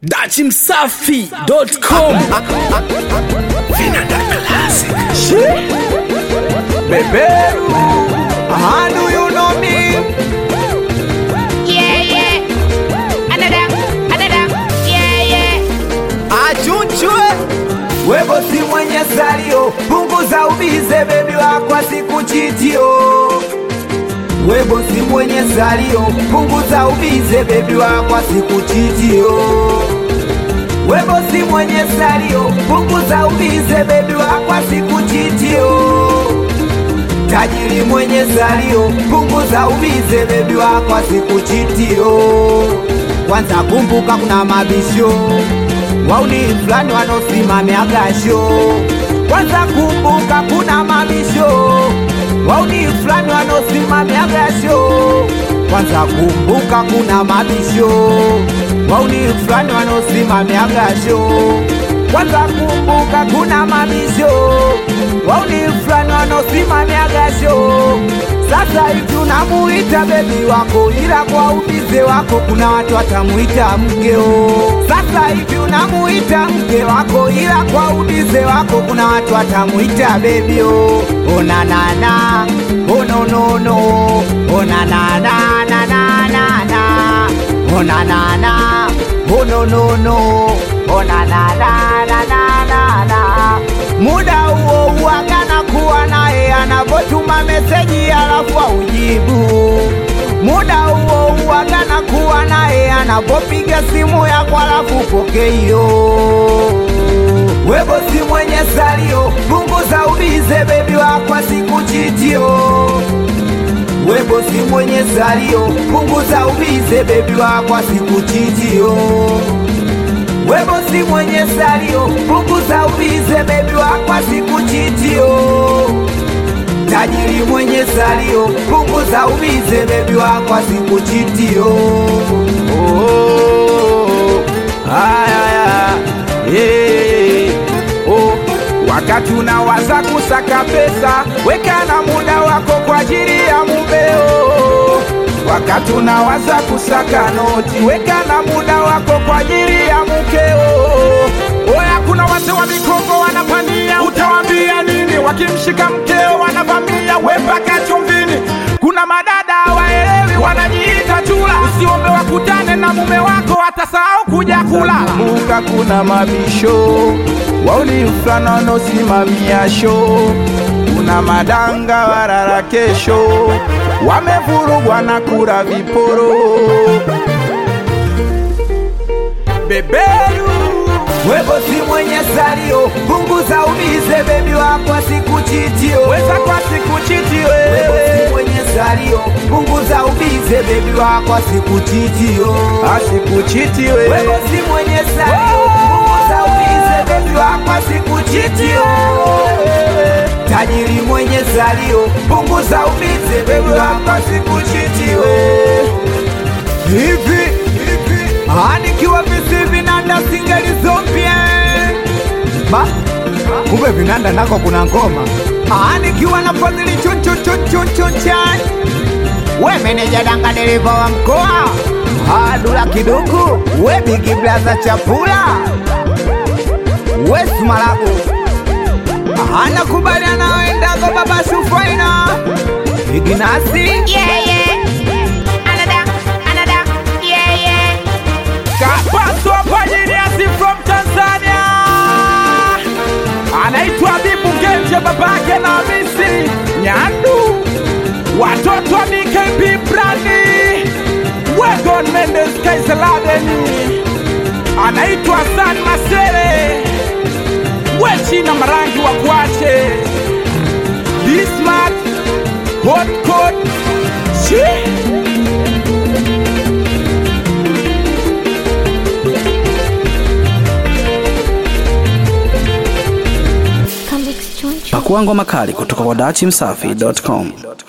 dachimsafi.com Vinanda Classic. Beberu, how do you know me? Yeah, yeah. Another, another. Yeah, yeah. Achuchwe webo si mwenye salio, punguza ubize bebi wako asikuchitio. Webo si mwenye salio, punguza ubize bebi wako asikuchitio. Webo si mwenye salio, punguza ubize bebi wako asikuchitio. Tajiri mwenye salio, punguza ubize bebi wako asikuchitio. Kwanza kumbuka kuna mabisho wauni fulani wanosimamia gasho. Kwanza kumbuka kuna mabisho wauni fulani wanosimamia gasho. Kwanza kumbuka kuna mabisho wauni fulani wanosimamia gasho. Kwanza kumbuka kuna mabisho wauni fulani wanosimamia gasho. Sasa hivi unamuita bebi wako, ila kwa ubize wako kuna watu watamuita mkeo. Sasa hivi unamuita mke wako, ila kwa ubize wako kuna watu watamuita bebio. Ona nana, ono nono, ona nana na na na na, ona nana, ono nono, ona na na na na na na. Muda huo huagana kuwa naye anapotuma meseji alafu aujibu. Muda huo huagana kuwa naye anapopiga simu yako alafu pokeio. Webo si mwenye salio, punguza ubize bebi wako asikuchitio. Webo si mwenye salio, punguza ubize bebi wako asikuchitio. Webo si mwenye salio, punguza ubize bebi wako asikuchitio. Tajiri mwenye salio, punguza ubize bebi wako asikuchitio. Oh, haya, yeah, oh. Wakati unawaza kusaka pesa, weka na muda wako kwa ajili ya mumeo. Wakati unawaza kusaka noti, weka na muda wako kwa ajili ya mkeo. Oya, kuna wazee wa mikongo wanapania, utawaambia nini? Wakimshika mkeo wanavamia, we mpaka chumvini. Kuna madada waelewi, wanajiita chula. Usiombe wakutane na mume wako, atasahau kuja kula. Kumbuka kuna mabisho wauli fulani wanaosimamia show kuna madanga warara kesho wamevurugwa na kura viporo beberu webo si mwenye salio punguza ubize bebi wako asikuchitio weza kwa sikuchitio webo si mwenye salio punguza ubize bebi wako asikuchitio asikuchitio webo si mwenye salio punguza ubize bebi wako asikuchitio tajiri mwenye salio punguza ubize bebi wako asikuchitio hivi hivi anikiwa visi vinanda singelizompye ba kumbe vinanda nako kuna ngoma anikiwa na fadhili chunchuchunchuchunchani we meneja danga dereva wa mkoa adula kiduku we bigi blaza chapula we sumalabu anakubaliana nawendago baba sufaina iginasi Yeah, yeah. Another, another. Yeah, yeah. kapaswa pajiniasi from tanzania anaitwa bibu genje babake na misi nyandu watoto wa bkp brandi wegon mendes kaiseladeni anaitwa san masere wechina marangi wa kuache bismat hotkot shi Pakua ngoma kali kutoka kwa dachimsafi.com.